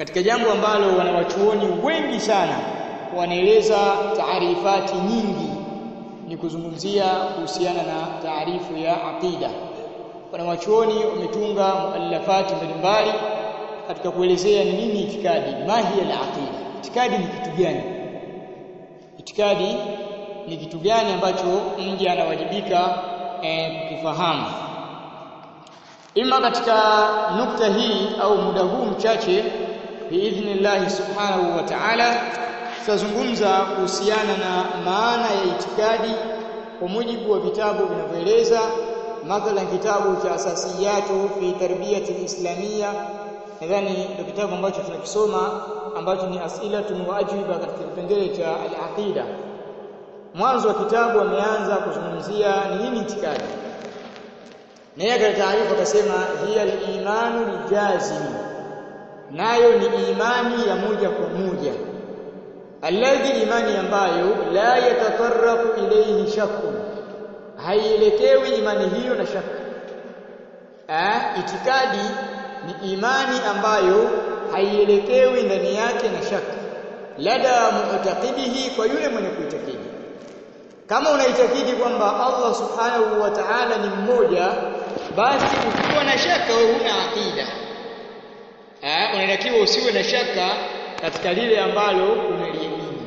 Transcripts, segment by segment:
katika jambo ambalo wanawachuoni wengi sana wanaeleza taarifati nyingi ni kuzungumzia kuhusiana na taarifu ya aqida wanawachuoni wametunga muallafati mbalimbali katika kuelezea ni nini itikadi mahi al-aqida itikadi ni kitu gani itikadi ni kitu gani ambacho mja anawajibika eh, kukifahamu ima katika nukta hii au muda huu mchache biidhnillah subhanahu wa ta'ala tutazungumza kuhusiana na maana ya itikadi kwa mujibu wa vitabu vinavyoeleza mathalan kitabu cha asasiyatu fi tarbiyati islamia nadhani ndio kitabu ambacho tunakisoma ambacho ni asilatun wa ajwiba katika kipengele cha al-aqida mwanzo wa kitabu ameanza kuzungumzia ni nini itikadi na yeye katika taarifa akasema hiya al-imanu lijazim nayo ni imani ya moja kwa moja alladhi imani ambayo la yatatarrafu ilayhi shakku haielekewi imani hiyo na shaka eh itikadi ni imani ambayo haielekewi ndani yake na shaka lada mu'taqidihi kwa yule mwenye kuitakidi kama unaitakidi kwamba Allah subhanahu wa ta'ala ni mmoja basi ukiwa na shaka wewe huna aqida eh unatakiwa usiwe na shaka katika lile ambalo unaliamini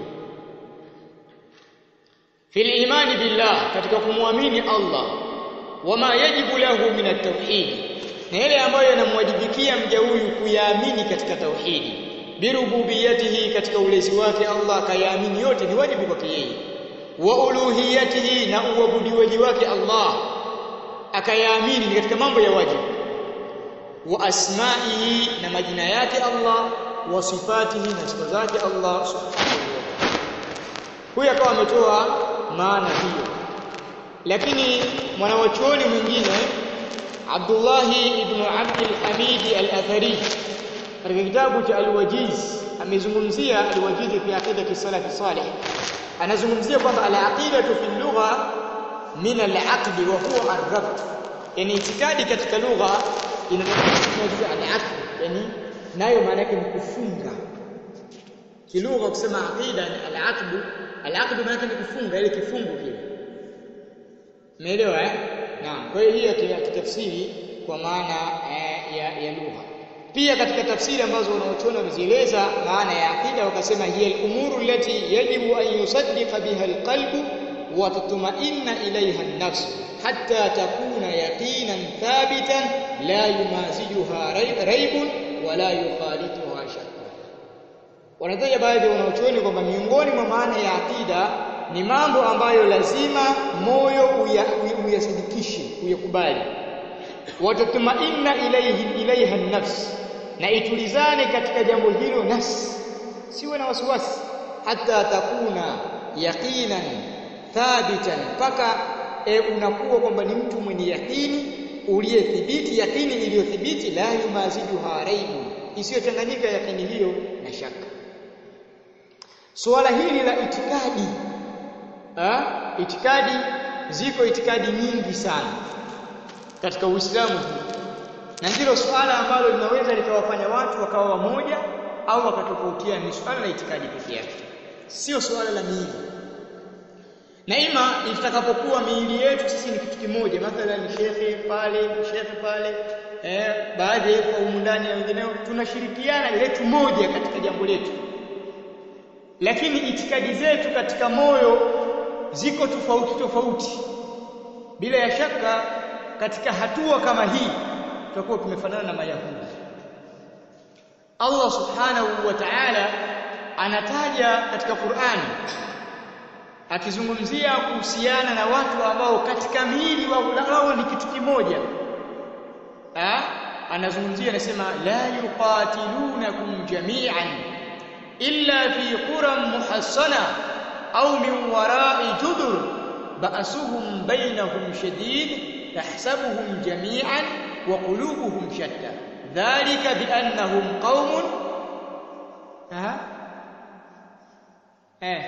fil imani billah katika kumwamini Allah wama yajibu lahu min at-tauhid na yale ambayo yanamwajibikia mja huyu kuyaamini katika tauhidi birububiyatihi katika ulezi wake Allah akayaamini yote ni wajibu kwake yeye wa uluhiyatihi na uabudiwaji wake Allah akayaamini ni katika mambo ya wajibu wa asma'ihi na majina yake Allah wa sifatihi na sifa zake Allah subhanahu wa ta'ala huyu akawa ametoa maana hiyo lakini mwanawachuoni mwingine Abdullah ibn Abd al-Hamid al-Athari katika kitabu cha al-Wajiz amezungumzia al-Wajiz fi aqidati salaf salih anazungumzia kwamba al-aqidatu fi lugha min al-aqd wa huwa ar-rabt yani itikadi katika lugha inatokana al-aqd yani nayo maana yake ni kufunga kilugha kusema aqida ni al-aqd al-aqd maana yake ni kufunga ile kifungo kile umeelewa eh naam kwa hiyo hiyo kitafsiri kwa maana eh, ya, ya lugha pia katika tafsiri ambazo wanaochona wamezieleza maana ya aqida wakasema hiya al-umuru allati yajibu an yusaddiqa biha al-qalbu wa tatma'inna ilayha an-nafs hatta takuna yaqinan thabitan la yumazijuha raibun wala yukhalituha shakka wanataja baadhi wanaochuoni kwamba miongoni mwa maana ya aqida ni mambo ambayo lazima moyo uyasadikishe uyakubali watatmainna ilayhi ilayha nafs na itulizane katika jambo hilo nafsi siwe na wasiwasi hata takuna yaqinan thabitan mpaka e, unakuwa kwamba ni mtu mwenye yakini uliyethibiti yakini iliyothibiti la yumazijuha raibu isiyochanganyika yakini hiyo na shaka suala hili la itikadi ha? itikadi ziko itikadi nyingi sana katika Uislamu huu na ndilo suala ambalo linaweza likawafanya watu wakawa wamoja au wakatofautiana ni suala la itikadi pekee yake sio suala la miili na ima itakapokuwa miili yetu sisi ni kitu kimoja mathalan shekhe pale shekhe pale eh, baadhi ya humu ndani na wengineo tunashirikiana letu moja katika jambo letu lakini itikadi zetu katika moyo ziko tofauti tofauti bila ya shaka katika hatua kama hii tutakuwa tumefanana na mayahudi Allah subhanahu wa ta'ala anataja katika Qur'ani akizungumzia kuhusiana na watu ambao katika miili wao ni kitu kimoja ah anazungumzia anasema la yuqatilunakum jami'an illa fi quram muhassana au min wara'i judur ba'suhum bainahum shadid tahsabuhum jami'an wa qulubuhum shatta dhalika biannahum qaumun ah eh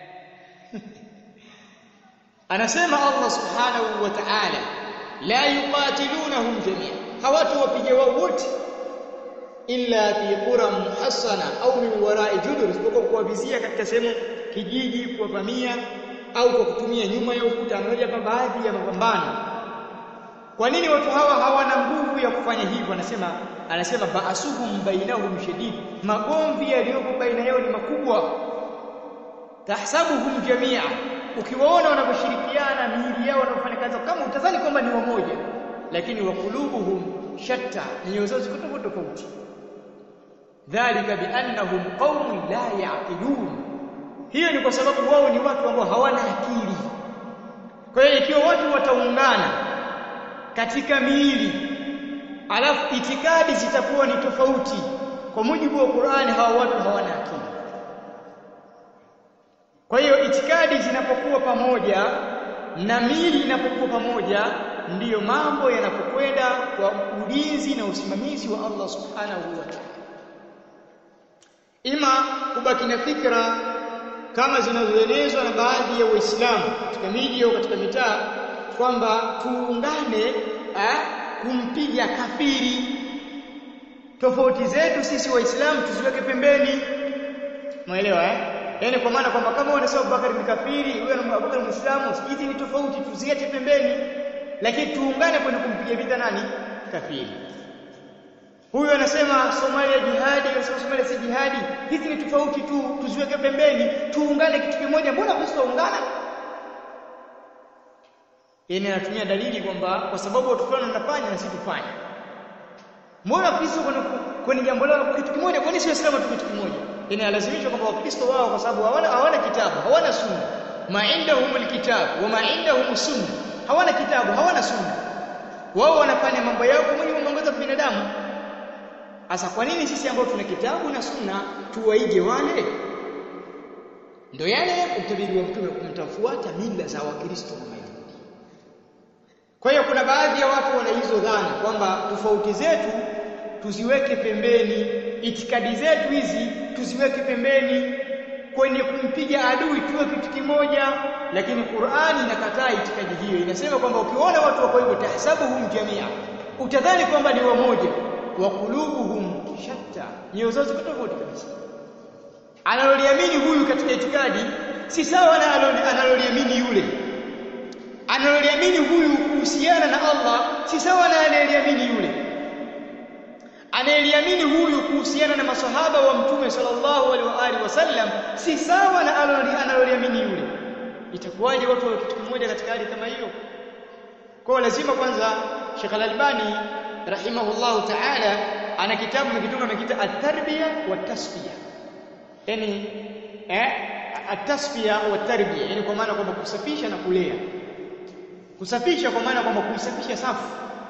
anasema Allah subhanahu wa ta'ala la yuqatilunahum jami'an hawatu wapige wao wote illa fi qura muhassana au min wara'i judur isipokuwa kuwavizia katika sehemu kijiji kuwavamia au kwa kutumia nyuma ya ukuta anaoja hapa baadhi ya mapambano kwa nini watu hawa hawana nguvu ya kufanya hivyo anasema anasema baasuhum bainahum shadid magomvi yaliyopo baina yao ni makubwa tahsabuhum jamia ukiwaona wanaposhirikiana miili yao wanafanya kazi kama utazani kwamba ni wamoja lakini wakulubuhum shatta nyoyo zao ziko tofauti tofauti dhalika biannahum qaumun la yaqilun hiyo ni kwa sababu wao ni watu ambao hawana akili kwa hiyo ikiwa watu wataungana katika miili alafu itikadi zitakuwa ni tofauti kwa mujibu wa Qur'ani hawa watu hawana akili kwa hiyo itikadi zinapokuwa pamoja na miili inapokuwa pamoja ndiyo mambo yanapokwenda kwa ulinzi na usimamizi wa Allah subhanahu wa ta'ala ima kubaki na fikra kama zinazoelezwa na baadhi ya Waislamu katika miji au katika mitaa kwamba tuungane eh, kumpiga kafiri tofauti zetu sisi waislamu tuziweke pembeni umeelewa eh yani kwa maana kwamba kama wanasema Abubakar ni kafiri huyo na Abubakar Muislamu hizi ni tofauti tuziache pembeni lakini tuungane kwenye kumpiga vita nani kafiri huyu anasema Somalia jihadi anasema Somalia si jihadi hizi ni tofauti tu tuziweke pembeni tuungane kitu kimoja mbona tusiungana yani anatumia dalili kwamba kwa sababu watu fulani wanafanya na sisi tufanye mbona Kristo kwenye jambo lao kitu kimoja kwa nini si waislamu tu kitu kimoja yani alazimishwa kwamba wakristo wao kwa sababu hawana hawana kitabu hawana sunna ma indahumul kitabu wa ma indahum sunna hawana kitabu hawana sunna wao wanafanya mambo yao kwa mujibu wa mwongozo wa binadamu sasa kwa nini sisi ambao tuna kitabu na sunna tuwaige wale ndio yale utabiri wa mtume kumtafuata mila za wakristo na mayahudi kwa hiyo kuna baadhi ya watu wana hizo dhana kwamba tofauti zetu tuziweke pembeni itikadi zetu hizi tuziweke pembeni kwenye kumpiga adui tuwe kitu kimoja lakini Qur'ani inakataa itikadi hiyo inasema kwamba ukiona watu wako hivyo tahsabuhum jamia utadhani kwamba ni wamoja wa qulubuhum shatta nyoyo zao ziko tofauti kabisa analoliamini huyu katika itikadi si sawa na analoliamini yule analoliamini huyu kuhusiana na Allah si sawa na anayeliamini yule anayeliamini huyu kuhusiana na masahaba wa mtume sallallahu alaihi wasallam si sawa na analoliamini yule itakuwaje watu wa kitu kimoja katika hali kama hiyo kwa lazima kwanza Sheikh Al-Albani rahimahullahu ta'ala ana kitabu mkitunga amekita at-tarbiya wa tasfiya yani eh at-tasfiya wa tarbiya yani kwa maana kwamba kusafisha na kulea kusafisha kwa maana kwamba kuisafisha safu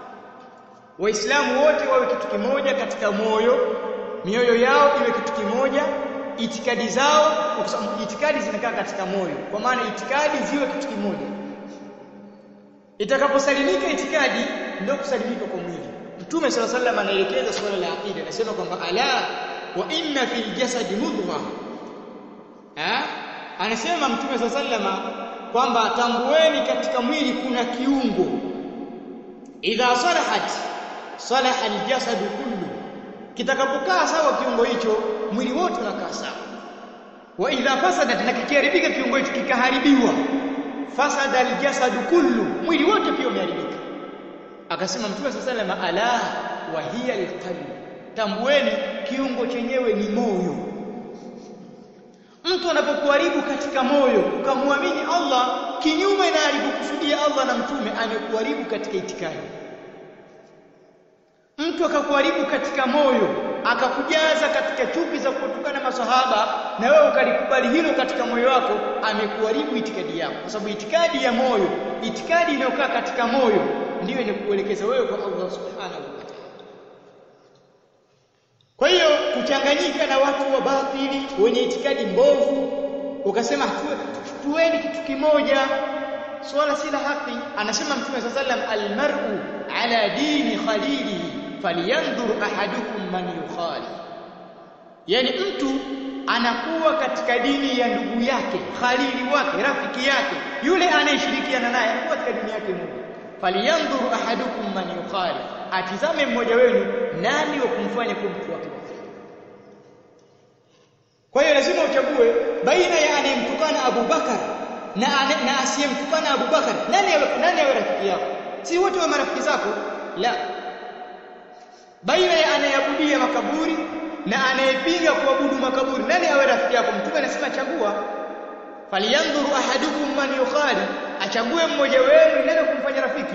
waislamu wote wawe kitu kimoja katika moyo mioyo yao iwe kitu kimoja itikadi zao itikadi zinakaa katika moyo kwa maana itikadi ziwe kitu kimoja itakaposalimika itikadi ndio kusalimika kwa mwili mtume sala sallam anaelekeza swala la aqida anasema kwamba ala wa inna fil jasadi mudghah eh anasema mtume sala sallama kwamba tambueni katika mwili kuna kiungo idha salahat salaha aljasad kullu kitakapokaa sawa kiungo hicho mwili wote unakaa sawa wa idha fasadat na kikiharibika kiungo hicho kikaharibiwa fasada aljasad kullu mwili wote pia umeharibika akasema mtume sallallahu alayhi ala wa hiya alqalb tambueni kiungo chenyewe ni moyo mtu anapokuharibu katika moyo ukamwamini Allah kinyume na alivyokusudia Allah na mtume amekuharibu katika itikadi mtu akakuharibu katika moyo akakujaza katika chuki za kutukana masahaba na wewe ukalikubali hilo katika moyo wako amekuharibu itikadi yako kwa sababu itikadi ya moyo itikadi inayokaa katika moyo ndiyo inakuelekeza wewe kwa Allah subhanahu wa ta'ala kwa hiyo kuchanganyika na watu wa batili wenye itikadi mbovu ukasema tuweni kitu kimoja swala si la haki anasema mtume sallallahu alayhi wasallam almar'u ala dini khalilihi falyanzur ahadukum man yukhali yani mtu anakuwa katika dini ya ndugu yake khalili wake rafiki yake yule anayeshirikiana naye anakuwa katika dini yake moja falyanzur ahadukum man yukhali atizame mmoja wenu nani wa kumfanya kuwa mtu wake wa karibu kwa hiyo lazima uchague baina ya anayemtukana Abu Bakar na, na asiyemtukana Abu Bakar nani awe, nani awe rafiki yako si wote wa marafiki zako la baina ya anayeabudia makaburi na anayepinga kuabudu makaburi nani awe rafiki yako mtume anasema chagua falyanzuru ahadukum man yukhali achague mmoja wenu nani kumfanya rafiki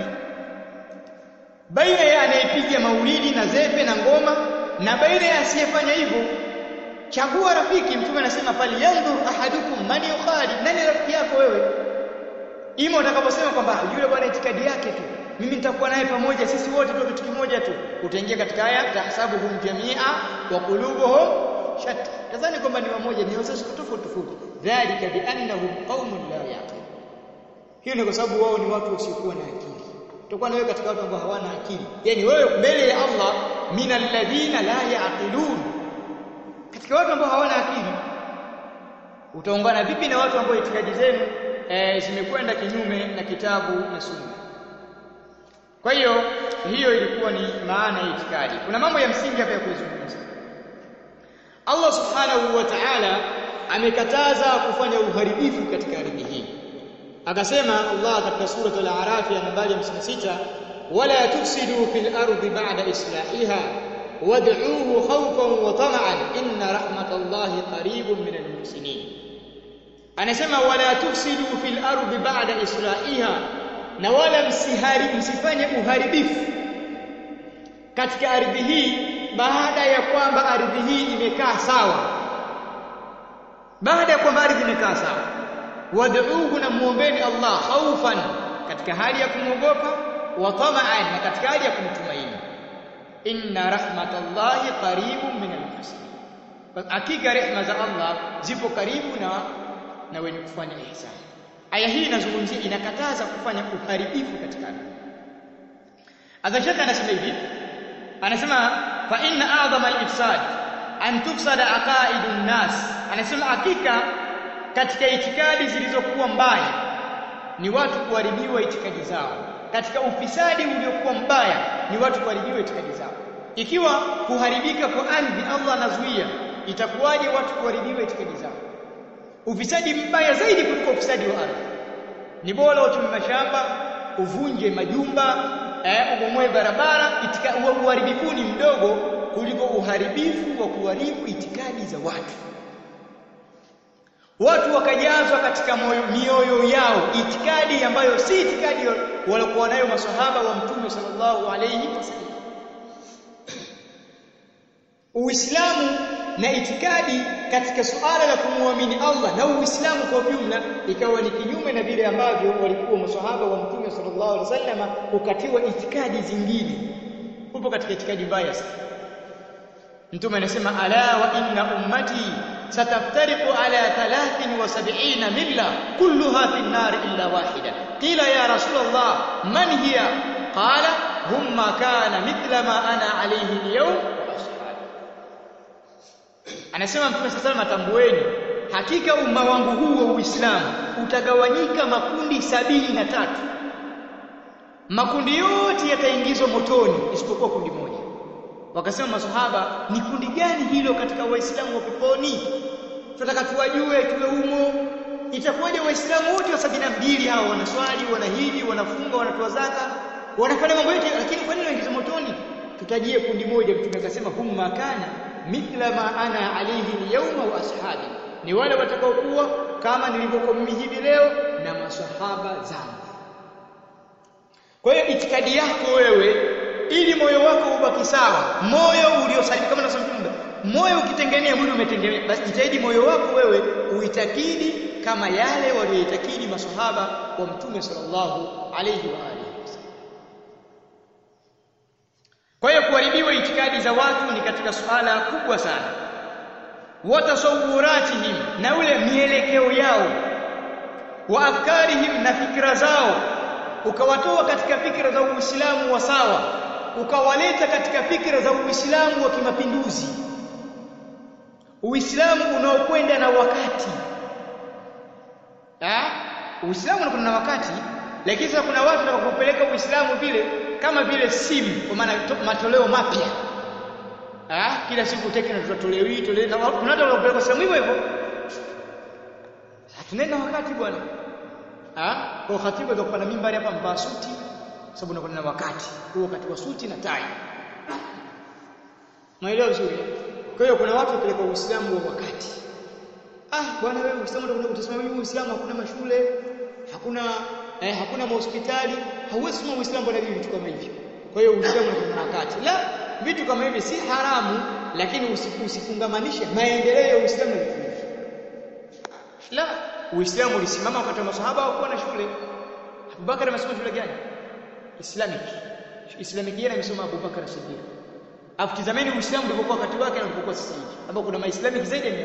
baina ya anayepiga maulidi na zepe na ngoma na baina ya asiyefanya hivyo chagua rafiki mtume anasema falyanzur ahadukum man yukhali nani rafiki yako wewe ima utakaposema kwamba yule bwana itikadi yake tu mimi nitakuwa naye pamoja sisi wote tu kitu kimoja tu utaingia katika aya tahsabuhum jamia wa qulubuhum shatta kadhani kwamba ni wamoja ni wazazi tofauti tofauti dhalika biannahum qaumun la yaqilun hiyo ni kwa sababu wao ni watu wasiokuwa na akili utakuwa na wewe katika watu ambao hawana akili yani wewe mbele ya Allah minal ladhina la yaqilun katika watu ambao hawana akili utaungana vipi na watu ambao itikadi zenu e, zimekwenda kinyume na kitabu na sunna kwa hiyo hiyo ilikuwa ni maana ya itikadi kuna mambo ya msingi hapa ya kuzungumza Allah subhanahu wa ta'ala amekataza kufanya uharibifu katika ardhi hii akasema Allah katika sura al-A'raf ya nambari 56 wala tufsidu fil ardi ba'da islahiha wad'uuhu khawfan wa tama'an inna rahmatallahi qaribun minal muhsinin anasema wala tufsidu fil ardi ba'da islahiha na wala msihari msifanye uharibifu katika ardhi hii baada ya kwamba ardhi hii imekaa sawa baada ya kwamba ardhi imekaa sawa wad'uuhu na muombeni Allah khaufan katika hali ya kumwogopa wa tama'an na katika hali ya kumtumaini inna rahmatallahi qaribun min almuhsinin hakika rehma za Allah zipo karibu na na wenye kufanya ihsani aya hii inazungumzia inakataza kufanya uharibifu katika ardhi adhashaka anasema hivi anasema fa inna a'dhama al-ifsad an tufsada aqaidun nas anasema hakika katika itikadi zilizokuwa mbaya ni watu kuharibiwa itikadi zao katika ufisadi uliokuwa mbaya ni watu kuharibiwa itikadi zao ikiwa kuharibika kwa ardhi Allah anazuia itakuwaje watu kuharibiwa itikadi zao ufisadi mbaya zaidi kuliko ufisadi wa ardhi ni bora uchumi mashamba uvunje majumba eh, ubomoe barabara itika uharibifu ni mdogo kuliko uharibifu wa kuharibu itikadi za watu watu wakajazwa katika moyo, mioyo yao itikadi ambayo si itikadi waliokuwa nayo maswahaba wa mtume sallallahu alayhi wasallam Uislamu na itikadi katika suala la kumwamini Allah na Uislamu kwa ujumla ikawa ni kinyume na vile ambavyo walikuwa maswahaba wa Mtume sallallahu alaihi wasallam ukatiwa itikadi zingine. Upo katika itikadi mbaya sana. Mtume anasema ala wa inna ummati sataftariqu ala 73 milla kulluha fi an-nar illa wahida. Qila ya Rasulullah man hiya? Qala hum ma kana mithla ma ana alayhi al-yawm anasema mtume sasa matambueni hakika umma wangu huu wa Uislamu utagawanyika makundi sabini na tatu makundi yote yataingizwa motoni isipokuwa kundi moja wakasema masahaba ni kundi gani hilo katika waislamu wa peponi tunataka tuwajue tuwe humo itakuwaje waislamu wote wa sabini na mbili hao wanaswali wanahiji wanafunga wanatoa zaka wanafanya mambo yote lakini kwa nini waingizwa motoni tutajie kundi moja mtume akasema hum makana mithla ma ana alayhi alyawma wa ashabi ni wale watakaokuwa kama nilivyokuwa mimi hivi leo na maswahaba zangu kwa hiyo itikadi yako wewe ili moyo wako ubaki sawa moyo uliosalimika kama nasema moyo ukitengenea mwili umetengenea basi jitahidi moyo wako wewe uitakidi kama yale walioitakidi maswahaba wa mtume sallallahu alayhi wa alihi kwa hiyo kuharibiwa itikadi za watu ni katika suala kubwa sana watasawuratihim na ule mielekeo yao wa afkarihim na fikra zao ukawatoa katika fikra za Uislamu wa sawa ukawaleta katika fikra za Uislamu wa kimapinduzi Uislamu unaokwenda na wakati ah Uislamu unakwenda na wakati lakini sasa kuna watu wanakupeleka Uislamu vile kama vile simu kwa maana matoleo mapya ah kila siku tekno tutatolewa hii toleo na kuna watu wanaopeleka sehemu hivyo hivyo tunaenda wakati bwana ah kwa khatibu za kupanda mimbari hapa mbaa suti sababu unakwenda na wakati huo wakati wa suti na tai maelewa vizuri kwa hiyo kuna watu wapeleka uislamu wa wakati ah bwana wewe uislamu utakuja kutasema mimi uislamu hakuna mashule hakuna eh, hakuna mahospitali hauwezi kusema uislamu bwana vitu kama hivyo kwa hiyo uislamu ni wakati la vitu kama hivi si haramu lakini usifungamanishe maendeleo ya uislamu na vitu hivi la uislamu ulisimama wakati wa masahaba hawakuwa na shule Abubakar amesoma shule gani Islamic Islamic yeye amesoma Abubakar Siddiq afu tazameni uislamu ulipokuwa wakati wake na ulipokuwa sasa hivi ambapo kuna maislamic zaidi ya 100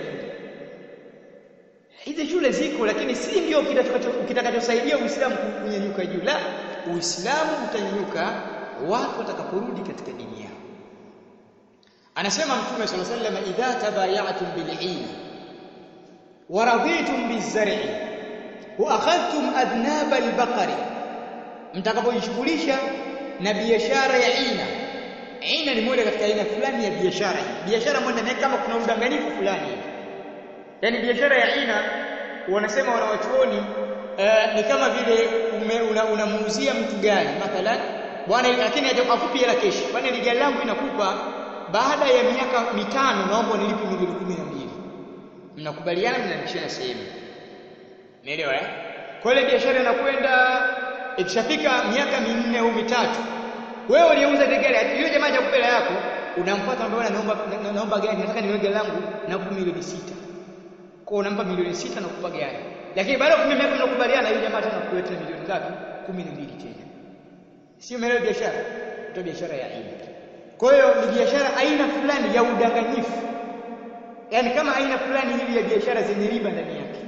hizi shule ziko lakini si ndio kitakachosaidia uislamu kunyanyuka juu la uislamu utanyanyuka watu watakaporudi katika dini yao anasema mtume sallallahu alaihi wasallam idha tabayatum bil'ina wa raditum bizar'i wa akhadhtum adnab al-baqari mtakapojishughulisha na biashara ya ina ina ni moja katika aina fulani ya biashara biashara moja ni kama kuna udanganyifu fulani yani biashara ya ina wanasema wanawachuoni uh, ni kama vile unamuuzia una mtu gari mathalan bwana lakini akupi hela keshi bwana ile gari langu inakupa baada ya miaka mitano naomba nilipe milioni kumi na mbili mnakubaliana mnalipishana sehemu umeelewa eh kwa ile biashara inakwenda ikishafika miaka minne au mitatu wewe uliuza ile gari yule jamaa hajakupa hela yako unamfuata mbona naomba naomba gari nataka niwe gari langu nakupa milioni sita kwa unampa milioni sita na kukupa gari lakini baada ya kumia miaka mnakubaliana yule jamaa tena kukuletea milioni ngapi kumi na mbili tena sio umeelewa biashara ndio biashara ya aina kwa hiyo ni biashara aina fulani ya udanganyifu yaani kama aina fulani hivi ya biashara zenye riba ndani yake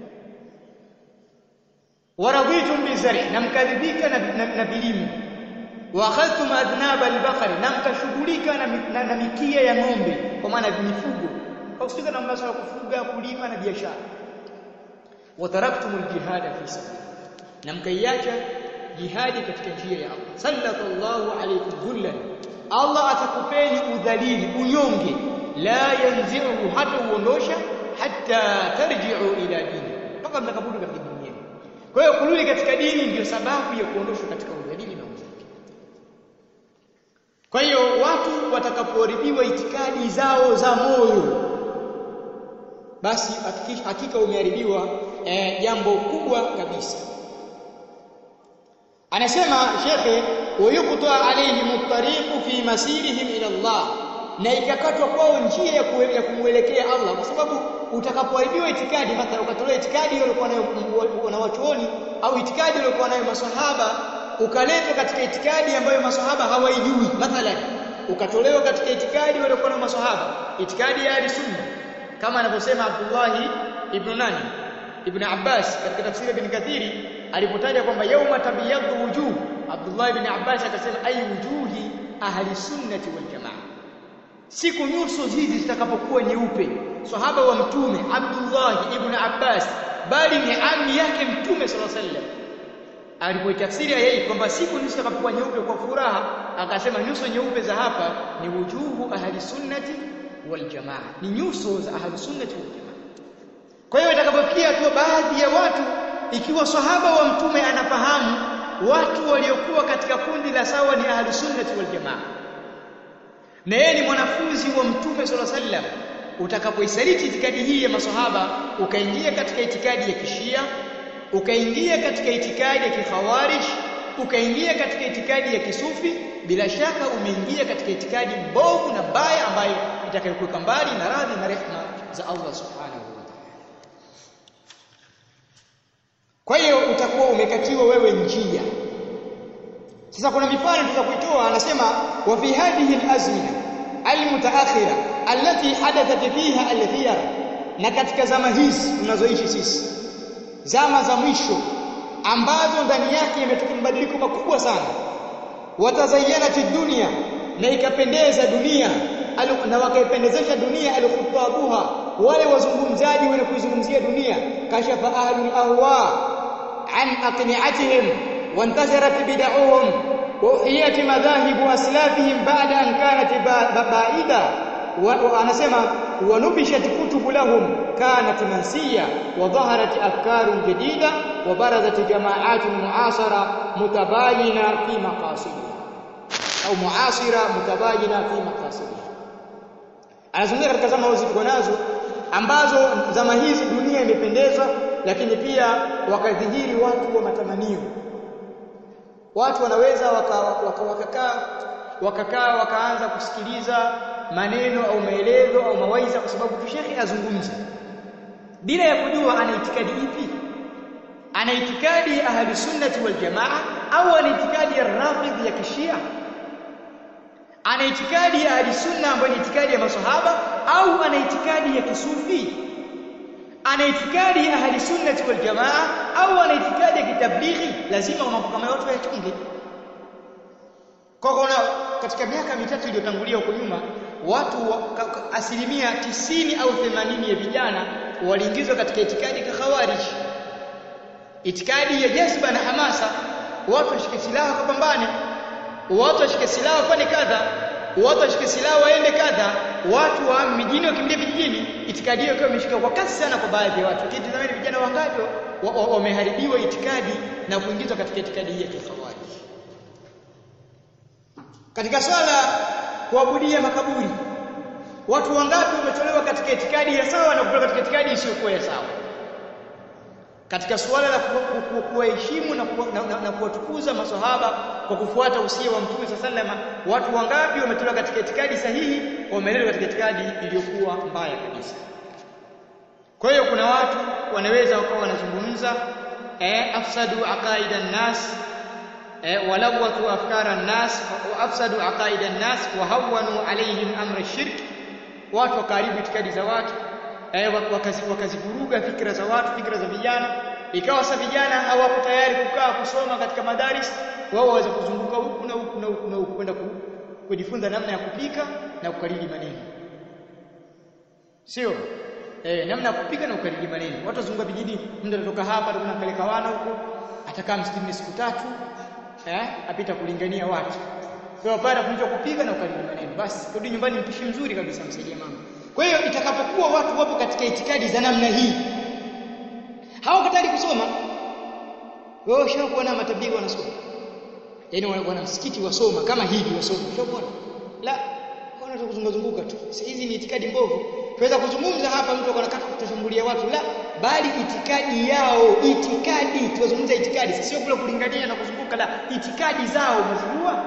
waradhitum bizari na mkadhibika na, na, na vilimo wa akhadhtum adnaba albaqari na mkashughulika na, na, na mikia ya ng'ombe kwa maana mifugo husika na masuala ya kufuga kulima na biashara wataraktum aljihada fi sabilillah na mkaiacha jihadi katika njia ya Allah sallallahu alaykum dhullan Allah atakupeni udhalili unyonge la yanzi'u hata uondosha hatta tarji'u ila dini mpaka mtakaporudi katika dini yenu kwa hiyo kurudi katika dini ndiyo sababu ya kuondoshwa katika udhalili na uzaki kwa hiyo watu watakapoharibiwa itikadi zao za moyo basi hakika umeharibiwa eh, jambo kubwa kabisa anasema shekhe wayuqta alayhim at-tariqu fi masirihim ila Allah na ikakatwa kwao njia ya, ya kumwelekea Allah kwa sababu utakapoharibiwa itikadi mathalan ukatolewa itikadi ile ulikuwa nayo na wachuoni au itikadi iliyokuwa nayo maswahaba ukaletwa katika itikadi ambayo maswahaba hawaijui mathalan ukatolewa katika itikadi waliokuwa nayo maswahaba itikadi ya sunna kama anavyosema Abdullah ibn nani ibn Abbas katika tafsiri ibn Kathiri alipotaja kwamba yauma tabiyadhu wujuh Abdullah ibn Abbas akasema ay wujuhi ahli sunnati wal jamaa siku nyuso hizi zitakapokuwa nyeupe sahaba wa mtume Abdullah ibn Abbas bali ni ami yake mtume sallallahu alaihi wasallam alipoitafsiri yeye kwamba siku nyuso zitakapokuwa nyeupe kwa furaha akasema nyuso nyeupe za hapa ni wujuhu ahli sunnati wal jamaa ni nyuso za ahli sunnati wal jamaa kwa hiyo itakapofikia tu baadhi ya watu ikiwa sahaba wa mtume anafahamu watu waliokuwa katika kundi la sawa ni ahli sunnati wal jamaa na yeye ni mwanafunzi wa mtume sallallahu alaihi wasallam utakapoisaliti itikadi hii ya masahaba ukaingia katika itikadi ya kishia ukaingia katika itikadi ya kikhawarij ukaingia katika itikadi ya kisufi bila shaka umeingia katika itikadi mbovu na mbaya ambayo itakayokuweka mbali na radhi na rehema za Allah subhanahu wa ta'ala kwa hiyo utakuwa umekatiwa wewe njia sasa kuna mifano tutakuitoa anasema wa fi hadhihi al-azmina al-mutaakhira allati hadathat fiha al-khiyar na katika zama hizi tunazoishi sisi zama za mwisho ambazo ndani yake yametokea mabadiliko makubwa sana watazayyanat dunia na ikapendeza dunia na wakaipendezesha dunia alkhutabuha wale wazungumzaji wenye kuizungumzia dunia kashafa ahlul ahwa an aqni'atihim wantasharat bid'ahum وهي مذاهب أسلافهم بعد أن كانت بعيدة anasema wanubishat kutubu lahum kanat mansiya wa dhaharat afkarun jadida wa barazat jama'atun mu'asara mutabayina fi maqasidiha au mu'asira mutabayina fi maqasidiha anazungumza katika zama hizi tuko nazo ambazo zama hizi dunia imependezwa lakini pia wakadhihiri watu wa matamanio watu wanaweza wakakaa waka, waka wakakaa wakaanza kusikiliza maneno au maelezo au mawaidha kwa sababu tu shekhi azungumza bila ya kujua ana itikadi ipi ana itikadi ya ahli sunnati wal jamaa au ana itikadi ya rafidh ya kishia ana itikadi ya ahli sunna ambayo ni itikadi ya masahaba au ana itikadi ya kisufi ana itikadi ya ahli sunnati wal jamaa au ana itikadi ya kitablighi lazima mambo kama yote yachunge kwa kuna katika miaka mitatu iliyotangulia huko nyuma watu wa, ka, ka, asilimia tisini au themanini ya vijana waliingizwa katika itikadi ya khawarij itikadi ya jazba na hamasa watu washike silaha kupambane watu washike silaha wafanye kadha watu washike silaha waende kadha watu wa mijini wakimbilia vijijini itikadi hiyo ikiwa imeshika kwa kasi sana kwa baadhi ya watu kitazameni vijana wangapi wameharibiwa itikadi na kuingizwa katika itikadi hii ya kikhawarij katika swala kuabudia makaburi watu wangapi wametolewa katika itikadi ya sawa na kutoka katika itikadi isiyokuwa ya sawa katika suala la kuwaheshimu na, ku, na, na, na kuwatukuza maswahaba kwa kufuata usia wa Mtume sallama watu wangapi wametolewa katika itikadi sahihi wamelelewa katika itikadi iliyokuwa mbaya kabisa kwa hiyo kuna watu wanaweza wakawa wanazungumza eh, afsadu aqaida nas ولوثوا أفكار الناس وأفسدوا عقائد الناس وهونوا عليهم أمر الشرك watu wakaribu itikadi za watu eh, wakazivuruga fikra za watu fikra za vijana ikawa sasa vijana hawako tayari kukaa kusoma katika madaris wao waweza kuzunguka huku na huku na huku na huku kwenda kujifunza namna ya kupika na kukariri maneno sio eh, namna ya kupika na kukariri maneno watu wazunguka vijijini mtu anatoka hapa atakwenda kupeleka wana huko atakaa msikitini siku tatu eh, apita kulingania watu. Kwa pale kuja kupiga na ukariri maneno. Basi rudi nyumbani mpishi mzuri kabisa msaidia mama. Kwa hiyo itakapokuwa watu wapo katika itikadi za namna hii hawako tayari kusoma. Wao ushakuwa na matabiri wanasoma. Yaani wana msikiti wasoma kama hivi wasoma. Ushakuona? La, wana kuzunguka zunguka tu. Hizi ni itikadi mbovu. Tuweza kuzungumza hapa mtu anataka kutashambulia watu la bali itikadi yao itikadi tunazungumza itikadi sio kule kulingania na kuzunguka la itikadi zao umezijua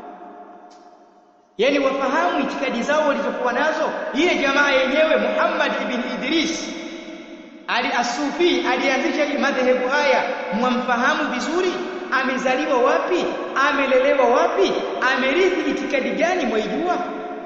yani wafahamu itikadi zao walizokuwa nazo ile jamaa yenyewe Muhammad ibn Idris ali asufi alianzisha madhehebu haya mwamfahamu vizuri amezaliwa wapi amelelewa wapi amerithi itikadi gani mwaijua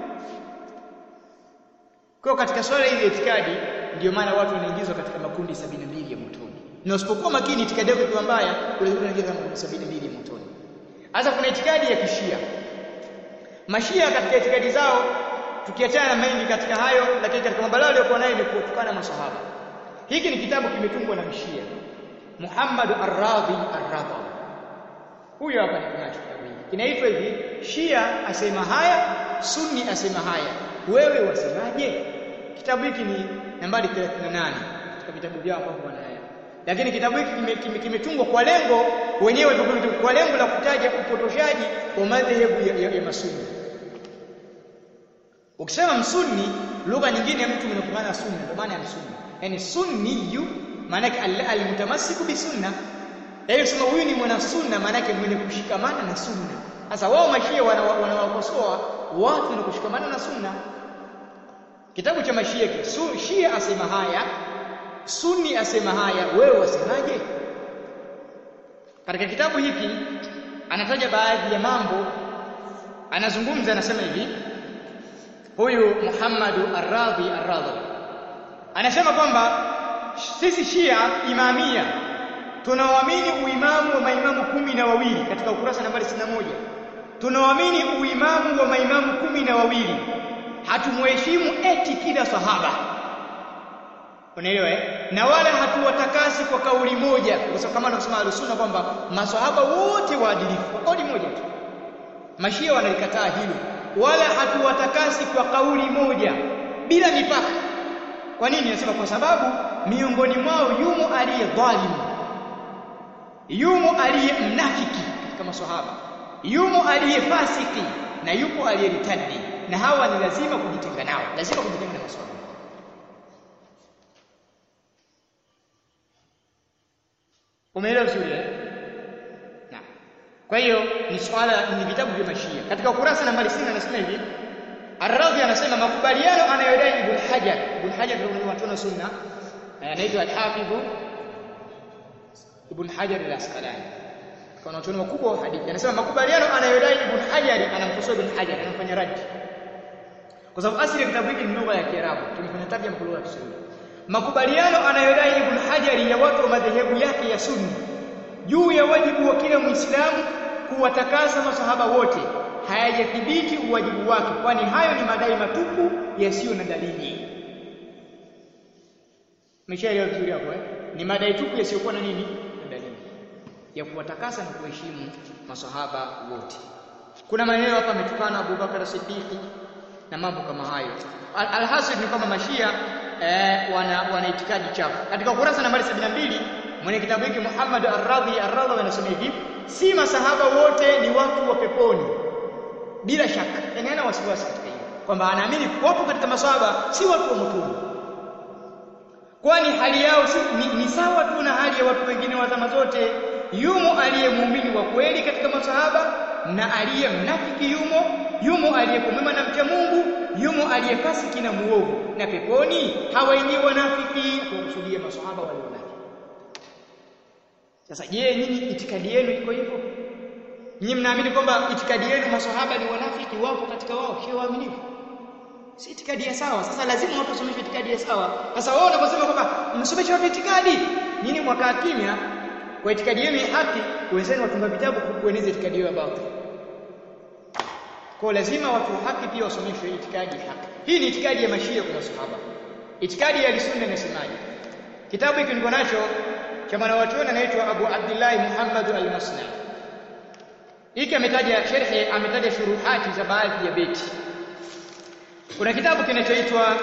kwa katika swala hili itikadi ndio maana watu wanaingizwa katika makundi sabini mbili ya motoni. Na usipokuwa makini itikadi yako ikiwa mbaya, unaweza kuingia katika makundi sabini mbili ya motoni. Sasa kuna itikadi ya kishia. Mashia katika itikadi zao tukiachana na mengi katika hayo, lakini katika mambo yao waliokuwa nayo ni kutukana masahaba. Hiki ni kitabu kimetungwa na mshia Muhammad Ar-Radhi Ar-Radha. Huyo hapa ni kinacho kitabu hiki. Kinaitwa hivi, Shia asema haya, Sunni asema haya. Wewe wasemaje? Kitabu hiki ni nambari 38 katika vitabu vyao ambavyo wanaya. Lakini kitabu hiki kimetungwa kime, kime kwa lengo wenyewe kwa lengo la kutaja upotoshaji wa madhehebu ya, ya, ya masunni. Ukisema msunni, lugha nyingine ya mtu inakumana sunna, ndio maana ya msunni. Yaani sunniyu maana yake almutamassiku bi sunna. Yaani sema huyu ni mwana sunna maana yake mwenye kushikamana na sunna. Sasa wao mashia wanawakosoa wana watu na kushikamana na sunna. Kitabu cha mashia ki Shia asema haya, Sunni asema haya, wewe wasemaje? Katika kitabu hiki anataja baadhi ya mambo, anazungumza, anasema hivi, huyu Muhammad Ar-Radhi Ar-Radhi anasema kwamba sisi Shia Imamia tunaoamini uimamu wa maimamu kumi na wawili katika ukurasa nambari 61 tunaoamini uimamu wa maimamu kumi na wawili hatumheshimu eti kila sahaba unaelewa eh? na wala hatuwatakasi kwa kauli moja kwa sababu kama anavyosema al-sunna kwamba maswahaba wote waadilifu kwa kauli moja tu mashia wanalikataa hilo wala hatuwatakasi kwa kauli moja bila mipaka kwa nini nasema kwa sababu miongoni mwao yumo aliye dhalimu yumo aliye mnafiki katika maswahaba yumo aliye fasiki na yupo aliyeritadi na hawa ni lazima kujitenga nao lazima kujitenga na maswahaba umeelewa vizuri eh na kwa hiyo ni swala ni vitabu vya mashia katika ukurasa nambari 60 anasema hivi Ar-Radhi anasema makubaliano anayodai Ibn Hajar Ibn Hajar ndio watu wa sunna anaitwa Al-Hafidh Ibn Hajar al-Asqalani kwa watu wakubwa wa hadithi anasema makubaliano anayodai Ibn Hajar anamkosoa Ibn Hajar anamfanya radi kwa sababu asili ya kitabu hiki ni lugha ya Kiarabu tumefanya tarjuma kwa lugha ya Kiswahili makubaliano anayodai Ibn Hajar ya watu wa madhehebu yake ya Sunni juu ya wajibu wa kila Muislamu kuwatakasa masahaba wote hayajathibiti uwajibu wake kwani hayo ni madai matupu yasiyo na dalili Umeshaelewa vizuri hapo eh ni madai tupu yasiyokuwa na nini na dalili ya kuwatakasa na kuheshimu masahaba wote kuna maneno hapa ametukana Abu Bakar Siddiqi na mambo kama hayo alhasil ni kwamba mashia eh, wana, wana itikadi chafu katika ukurasa nambari 72 mwenye kitabu hiki Muhammad Ar-Radhi Ar-Radhi anasema hivi si masahaba wote ni watu wa peponi bila shaka yani hana wasiwasi katika hilo kwamba anaamini wapo katika maswahaba si watu wa motoni kwani hali yao si, ni, ni sawa tu na hali ya watu wengine wa zama zote yumo aliye muumini wa kweli katika masahaba na aliye mnafiki yumo yumo aliyekuwa na mcha Mungu yumo aliyefasiki na muovu na peponi hawaingii wanafiki kukusudia maswahaba wale wanafiki sasa je nyinyi itikadi yenu iko hivyo Nyinyi mnaamini kwamba itikadi yenu maswahaba ni wanafiki wapo katika wao sio waaminifu? Si itikadi ya sawa. Sasa lazima watu wasomeshwe itikadi ya sawa. Sasa wao wanaposema kwamba msomeshe watu itikadi, nyinyi mwakaa kimya kwa itikadi yenu ya haki, wenzenu watunga vitabu kueneza itikadi yao ya batili. Kwa lazima watu wa haki pia wasomeshwe itikadi ya haki. Hii ni itikadi ya mashia kwa maswahaba. Itikadi ya sunna inasemaje? Kitabu hiki niko nacho cha mwanachuoni anaitwa Abu Abdullah Muhammad al-Masnai hiki ametaja sherhe ametaja shuruhati za baadhi ya beti kuna kitabu kinachoitwa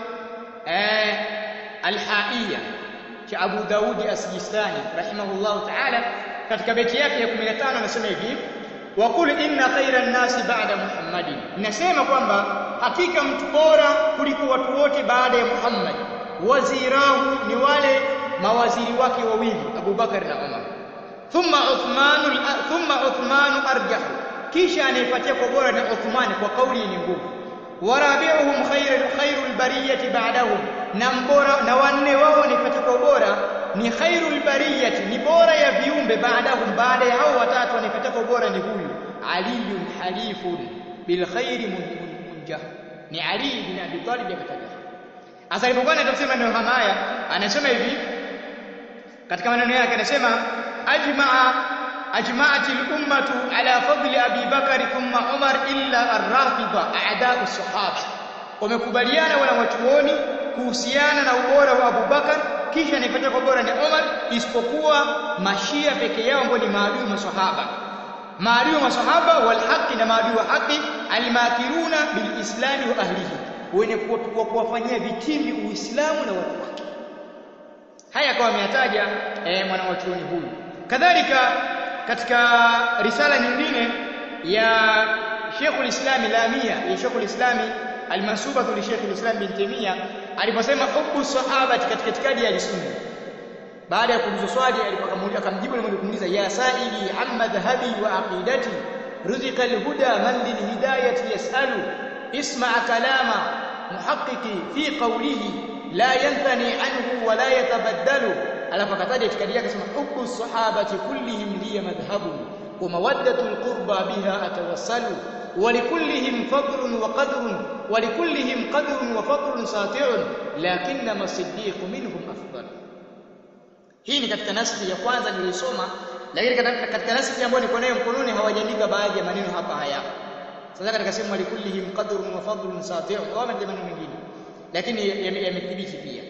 eh, al-haiya cha Abu Daudi as-Sijistani rahimahullahu ta'ala katika beti yake ya 15 anasema hivi wa qul inna khayra an-nasi ba'da Muhammadin nasema kwamba hakika mtu bora kuliko watu wote baada ya Muhammad wazirahu ni wale mawaziri wake wawili Abu Bakar na Umar thumma Uthman thumma Uthman arjah kisha anayefuatia kwa bora ni Uthman kwa kauli yenye nguvu warabiuhum khairul khairul bariyati ba'dahum na mbora na wanne wao anayefuatia kwa bora ni khairul bariyati ni bora ya viumbe baadahum baada ya hao watatu anayefuatia kwa bora ni huyu aliyun halifun bil khairi munjah ni Ali bin Abi Talib akataja Asa alipokuwa anatafsiri maneno kama haya anasema hivi katika maneno yake anasema ajmaa ajma'at al-ummatu ala fadli Abi Bakari thumma Umar illa ar-rafida a'da'u sahaba wamekubaliana wana wachuoni kuhusiana na ubora wa Abu Bakar kisha anaipata kwa bora ni Umar isipokuwa mashia peke yao ambao ni maadui maswahaba maadui wa maswahaba wal haqi na maadui wa haki alimakiruna bil islami wa ahlihi wenye kuwafanyia vitimbi uislamu na watu wake haya kwa ameyataja eh, mwanawachuoni huyu kadhalika katika risala nyingine ya Sheikhul Islam Lamia ya Sheikhul Islam almasubatu li Sheikhul Islam bin Taymiyyah aliposema hubbu sahaba katika itikadi ya sunna baada ya kuulizwa swali alipokamuuliza akamjibu na kumuuliza ya saili amma dhahabi wa aqidati ruzika alhuda man lilhidayati yasalu isma kalama muhaqqiqi fi qawlihi la yanthani anhu wa la yatabaddalu alafu akataja itikadi yake sema hubbu sahabati kullihim liya madhhabu wa mawaddatu alqurba biha atawassalu ولكلهم فضل وقدر ولكلهم قدر وفضل ساطع لكنما الصديق منهم افضل hii ni katika naskhi ya kwanza nilisoma lakini katika naskhi ambayo niko nayo mkononi hawajaandika baadhi ya maneno hapa haya sasa katika sehemu walikullihim qadrun wa fadlun sati'un au maneno mengine lakini yamethibiti pia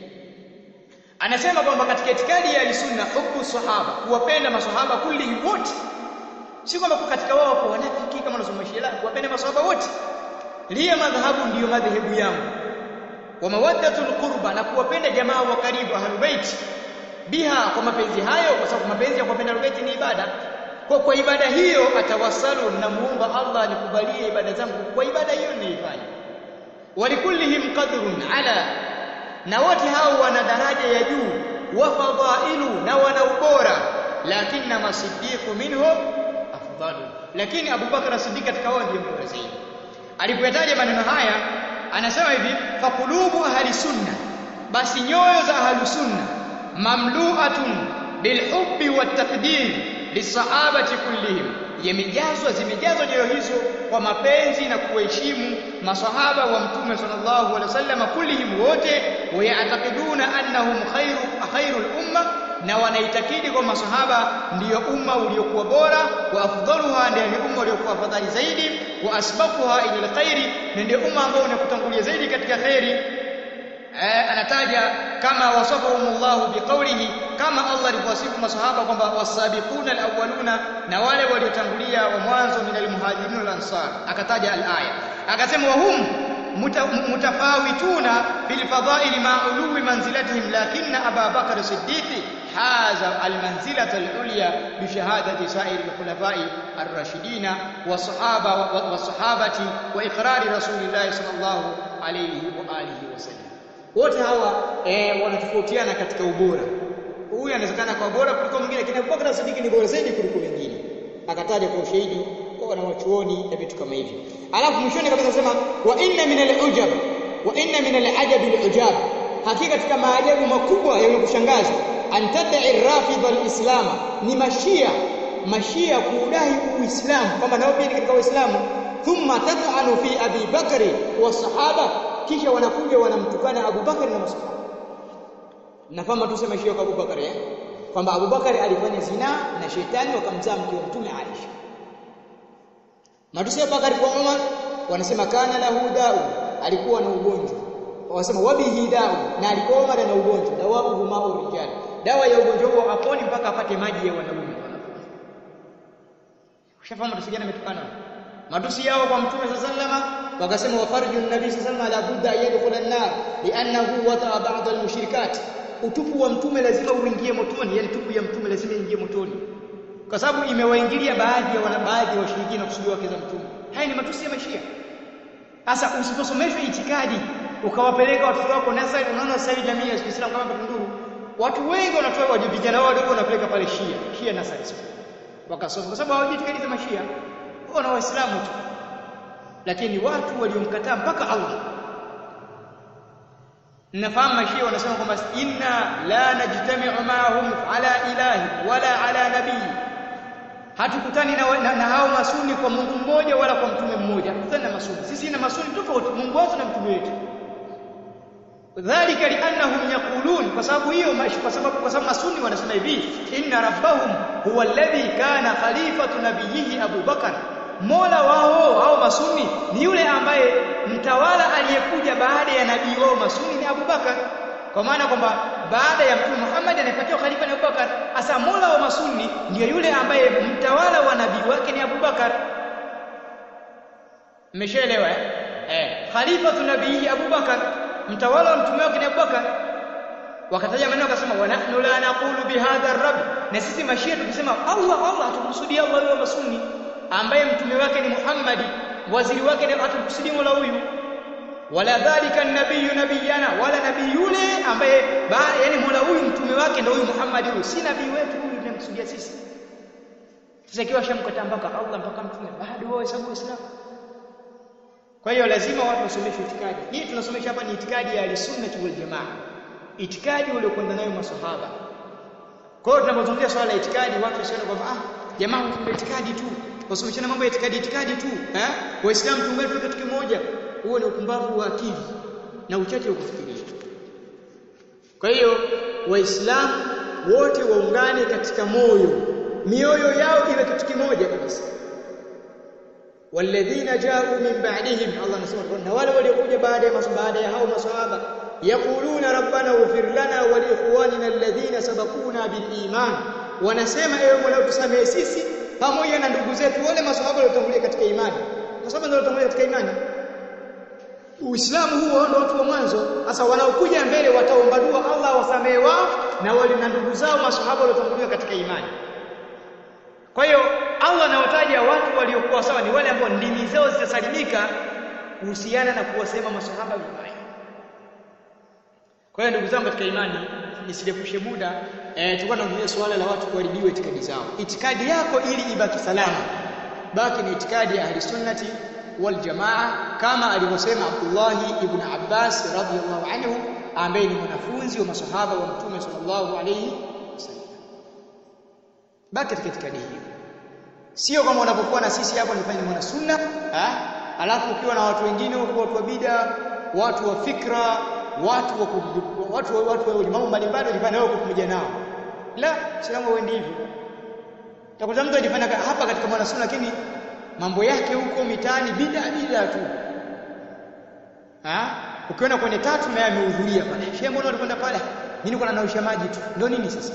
anasema kwamba katika itikadi ya sunna hubbu sahaba kuwapenda masahaba kullihim wote si kwamba katika wao kwa wanafiki kama wanasoma Shia kuwapenda maswahaba wote liya madhhabu ndiyo madhehebu yangu wa mawaddatul qurba na kuwapenda jamaa wa karibu ahlul bait biha kwa mapenzi hayo kwa sababu mapenzi ya kuwapenda ahlul bait ni ibada kwa kwa ibada hiyo atawasalu na muomba Allah anikubalie ibada zangu kwa ibada hiyo ninaifanya walikullihim qadrun ala na wote hao wana daraja ya juu wa fadailu na wana ubora lakini masiddiqu minhum afdalu lakini Abu Bakar Siddiq katika wao ndiye mbora zaidi alipoyataja maneno haya anasema hivi faqulubu ahli sunna basi nyoyo za ahli sunna mamlu'atun bilhubbi wattaqdir lisahabati kullihim yamejazwa zimejazwa nyoyo hizo kwa mapenzi na kuheshimu masahaba wa mtume sallallahu alaihi wasallam kullihim wote wayatakiduna annahum khairu khairul umma na wanaitakidi kwa masahaba ndiyo umma uliokuwa bora wa afdaluha ndiyo umma uliokuwa fadhali zaidi wa asbaquha ila alkhairi na ndiyo umma ambao unakutangulia zaidi katika khairi eh, anataja kama wasafahumullahu biqaulihi kama Allah alivyowasifu masahaba kwamba wasabiquna alawwaluna na wale waliotangulia wa mwanzo min almuhajirin wal ansar akataja alaya akasema wahum mutafawituna fil fadha'il ma ulwi manzilatihim lakinna Aba Bakr Siddiqi haza almanzilata alulya bi shahadati sa'ir alkhulafa'i ar-rashidin wa sahaba wa sahabati wa iqrari rasulillahi sallallahu alayhi wa alihi wasallam wote hawa eh, wanatofautiana katika ubora huyu anawezekana kwa bora kuliko mwingine lakini Abubakar Siddiq ni bora zaidi kuliko wengine akataja kwa ushahidi kwa wanawachuoni na vitu kama hivyo alafu mwishoni kabisa anasema wa inna min al-ujab wa inna min al-ajab al-ujab hakika katika maajabu makubwa yenye kushangaza antadai rafidha al-islam ni mashia mashia kuudai uislamu kwamba nao pia ni katika uislamu thumma tat'anu fi abi bakri wa sahaba kisha wanakuja wanamtukana Abu Bakari na masahaba nafahamu tuseme shio kwa Abu Bakari eh kwamba Abu Bakari alifanya zina na shetani wakamzaa mke wa mtume Aisha matusi Abu Bakari kwa Umar wanasema kana lahu dau alikuwa na ugonjwa wanasema wabihi dau na alikuwa Umar na ugonjwa dawahu ma'u rijal dawa ya ugonjwa huo aponi mpaka apate maji ya wanaume ushafahamu matusi gani ametukana matusi yao kwa mtume sallallahu wakasema wafarju nabii sallallahu alaihi wasallam la budda yadkhul an-nar li'annahu wata'a ba'd al-mushrikat utupu wa mtume lazima uingie motoni yani tupu ya mtume lazima ingie motoni kwa sababu imewaingilia baadhi ya wana baadhi ya washirikina kusudia wake za mtume haya ni matusi ya mashia sasa usiposomeshwa itikadi ukawapeleka watoto wako nasari unaona sasa hivi jamii ya Kiislamu kama Tunduru watu wengi wanatoa vijana wao wadogo wanapeleka pale Shia Shia nasari wakasoma kwa sababu hawajui itikadi za mashia wao na waislamu tu lakini watu waliomkataa mpaka Allah nafahamu mashia wanasema kwamba inna la najtami'u ma'ahum ala ilahi wala ala nabii hatukutani na, na, na hao masuni kwa Mungu mmoja wala kwa mtume mmoja hatukutani na masuni sisi na masuni tofauti Mungu wetu na mtume wetu dhalika liannahum yaqulun kwa sababu hiyo kwa sababu kwa sababu masuni wanasema hivi inna rabbahum huwa alladhi kana khalifatu nabiyhi Abu Bakar Mola wao hao masuni ni yule ambaye mtawala aliyekuja baada ya nabii wao masuni ni Abu Bakar. Kwa maana kwamba baada ya Mtume Muhammad anayepatiwa khalifa ni Abu Bakar. Asa Mola wa masuni ndiyo yule ambaye mtawala wa nabii wake ni Abu Bakar. Mmeshaelewa eh? Eh, khalifatu nabii Abu Bakar, mtawala wa mtume wake ni Abu Bakar. Wakataja maneno akasema wa nahnu la naqulu bihadha ar-rabb. Na sisi mashia tukisema Allah Allah hatukusudia Allah wa masuni ambaye mtume wake ni Muhammad waziri wake ni hatukusudi Mola huyu wala dhalika nabiyu nabiyana wala nabii yule ambaye yani Mola huyu mtume wake ndio huyu Muhammad huyu si nabii wetu huyu tunamkusudia sisi sasa ikiwa shamkataa mpaka Allah mpaka mtume bado wao hesabu Uislamu kwa hiyo lazima watu wasomeshwe itikadi hii tunasomesha hapa ni itikadi ya al-sunnah wal jamaa itikadi waliokwenda nayo maswahaba kwa hiyo tunapozungumzia swala la itikadi watu wasione kwamba ah jamaa kuna itikadi tu wasomeshana mambo ya itikadi itikadi tu eh waislamu tuungane tu kitu kimoja huo ni upumbavu wa akili na uchache wa kufikiria kwa hiyo waislamu wote waungane katika moyo mioyo yao iwe kitu kimoja kabisa walladhina ja'u min ba'dihim Allah anasema na wale waliokuja baada ya baada ya hao maswahaba yaquluna rabbana ighfir lana wa li ikhwanina alladhina sabaquna bil iman wanasema ewe Mola tusamehe sisi pamoja na ndugu zetu wale maswahaba waliotangulia katika imani maswahaba ndio waliotangulia katika imani Uislamu huo ndio watu wa mwanzo sasa wanaokuja mbele wataomba dua Allah wasamehe wao na wale na ndugu zao maswahaba waliotangulia katika imani kwa hiyo Allah anawataja watu waliokuwa sawa ni wale ambao ndimi zao zitasalimika kuhusiana na kuwasema maswahaba vibaya kwa hiyo ndugu zangu katika imani nisirefushe muda eh, tulikuwa tunaongelea suala la watu kuharibiwa itikadi zao. Itikadi yako ili ibaki salama, baki ni itikadi ya ahli sunnati wal jamaa, kama alivyosema Abdullah ibn Abbas radhiyallahu anhu, ambaye ni mwanafunzi wa masahaba wa Mtume sallallahu alayhi wasallam. Baki katika itikadi hiyo, sio kama unapokuwa na sisi hapa nifanye mwana sunna ha? alafu ukiwa na watu wengine huko, watu wa bida, watu wa fikra watu wa watu watu wa mambo mbalimbali walifanya wao pamoja nao la Uislamu wendi hivyo utakuta mtu alifanya hapa katika mwana sunna lakini mambo yake huko mitaani bida bida tu ha ukiona kwenye tatu naye amehudhuria pale shehe mbona ulikwenda pale mimi niko naosha maji tu ndio nini sasa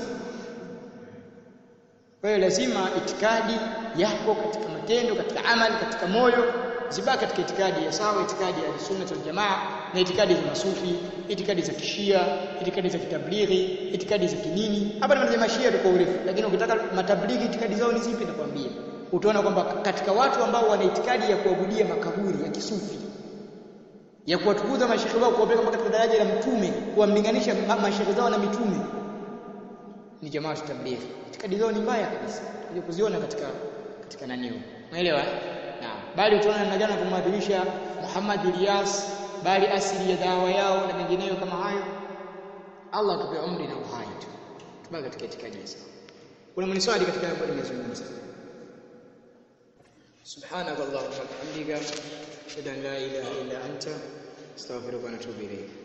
kwa hiyo lazima itikadi yako katika matendo katika amali katika moyo zibaki katika itikadi ya sawa itikadi ya sunna wal jamaa na itikadi za masufi itikadi za kishia itikadi za kitablighi itikadi za kinini hapa ni mashia tu kwa urefu lakini ukitaka matablighi itikadi zao ni zipi nakwambia utaona kwamba katika watu ambao wana itikadi ya kuabudia makaburi ya kisufi ya kuwatukuza mashehe wao kuwapeleka katika daraja la mtume kuwamlinganisha mashehe zao na mitume ni jamaa tablighi itikadi zao ni mbaya kabisa tuje kuziona katika katika nani huko umeelewa Naam. Bali utaona namna gani kumwadhimisha Muhammad Ilyas, bali asili ya dawa yao na mengineyo kama hayo. Allah atupe umri na uhai tu. Tubaki katika itikadi hizo. Kuna mniswali katika ambayo nimezungumza. Subhanakallahumma wa bihamdika, ashhadu an la ilaha illa anta, astaghfiruka wa atubu ilayk.